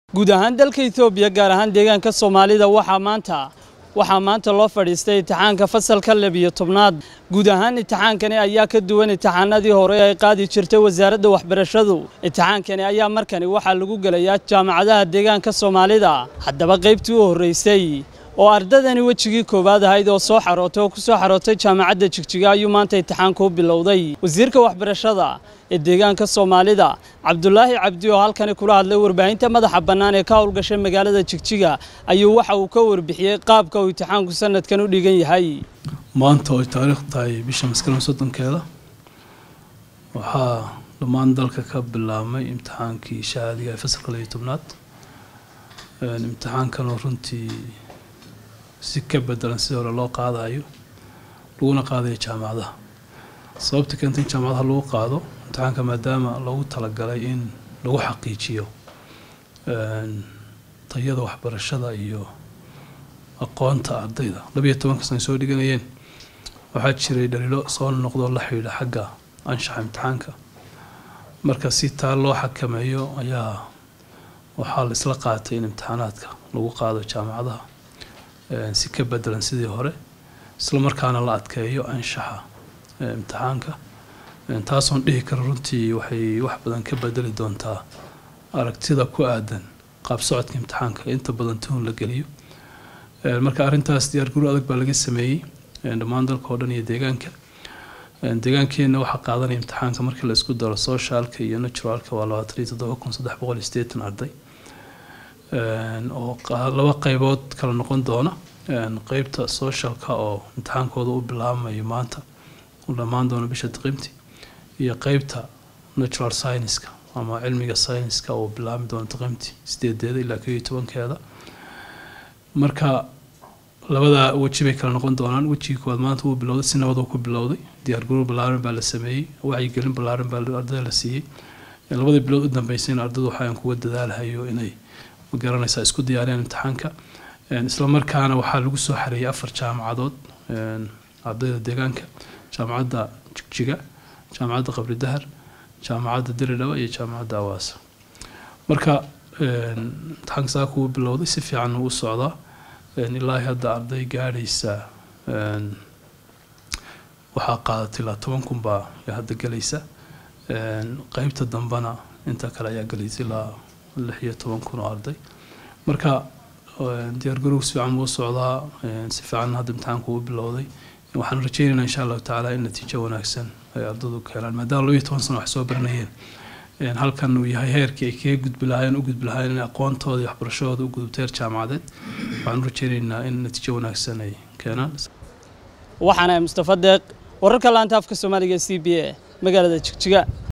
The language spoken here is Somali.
guud ahaan dalka etoobiya gaar ahaan deegaanka soomaalida waxaa maanta waxaa maanta loo fadhiistay imtixaanka fasalka labiyo tobnaad guud ahaan imtixaankani ayaa ka duwan imtixaanadii hore ay qaadi jirtay wasaaradda waxbarashadu imtixaankani ayaa markani waxaa lagu gelayaa jaamacadaha deegaanka soomaalida haddaba qaybtii u horreysay oo ardadani wejigii koowaad ahayd oo soo xarootay oo ku soo xarootay jaamacadda jigjiga ayuu maanta imtixaanka u bilowday wasiirka waxbarashada ee deegaanka soomaalida cabdulaahi cabdi oo halkani kula hadlay warbaahinta madaxa bannaan ee ka howlgashay magaalada jigjiga ayuu waxa uu ka warbixiyey qaabka uu imtixaanku sanadkan u dhigan yahay maanta oo ay taariikh tahay bisha maskaran soddonkeeda waxaa dhammaan dalka ka bilaabmay imtixaankii shahaadiga ee fasalka labiyo tobnaad imtixaankanoo runtii si ka bedelan sidii hore loo qaadayo laguna qaadayo jaamacadaha sababta keenta in jaamacadaha lagu qaado imtixaanka maadaama loogu talagalay in lagu xaqiijiyo tayada waxbarashada iyo aqoonta ardayda labiyo tobanka sana ay soo dhiganayeen waxaa jiray dhaliilo soo noqdoo la xidhiidha xagga anshaxa imtixaanka marka si taa loo xakameeyo ayaa waxaa la isla qaatay in imtixaanaadka lagu qaado jaamacadaha si ka bedelan sidii hore isla markaana la adkeeyo anshaxa imtixaanka taasoon dhihi kara runtii waxay wax badan ka bedeli doontaa aragtida ku aadan qaab socodka imtixaanka inta badan tuhun la geliyo marka arrintaas diyaargaro adag baa laga sameeyey dhammaan dalka oo dhan iyo deegaanka deegaankeenna waxaa qaadanaya imtixaanka markii la isku daro socialka iyo naturalka waa labaatan iyo toddoba kun saddex boqol iyo sideetan arday oo laba qaybood kala noqon doona qeybta socialka oo imtixaankooda u bilaabmayo maanta u dhammaan doona bisha diqimti iyo qeybta natural scienceska ama cilmiga scienceska oo bilaabmi doona diqimti sideedeeda ilaa koo iyo tobankeeda marka labada weji bay kala noqon doonaan wejigii koowaad maanta wuu bilowday si nabad ku bilowday diyaargarow ballaaran baa la sameeyey wacyigelin ballaaran baa ardayda la siiyey labadii bilood u dambeysayna ardaydu waxaan kuga dadaalahayo inay magaranaysaa isku diyaariyaan imtixaanka isla markaana waxaa lagu soo xareeyay afar jaamacadood ardayda deegaanka jaamacadda jigjiga jaamacadda qabri dahar jaamacadda diridhaba iyo jaamacadda awaasa marka imtixaanka saa kugu bilowday si fiican u socdaa ilaahi hadda arday gaadhaysa waxaa qaadatay ilaa toban kun baa hadda gelaysa qeybta dambena inta kale ayaa gelaysa ilaa lix iyo toban kun oo arday marka diyaargarowg si fiican buu socdaa si fiican hadda imtixaanku u bilowday waxaan rajeynaynaa insha allahu tacaala in natiijo wanaagsan ay ardaydu ka helaan maadaama labiyo toban sano wax soo baranayeen halkan uu yahay heerkii ay kaga gudbi lahaayeen u gudbi lahaayeen in aqoontooda iyo waxbarashadooda u gudubto heer jaamacadeed waxaan rajeynaynaa in natiijo wanaagsan ay keenaan waxaana mustafa deeq wararka laanta afka soomaaliga c b a magaalada jigjiga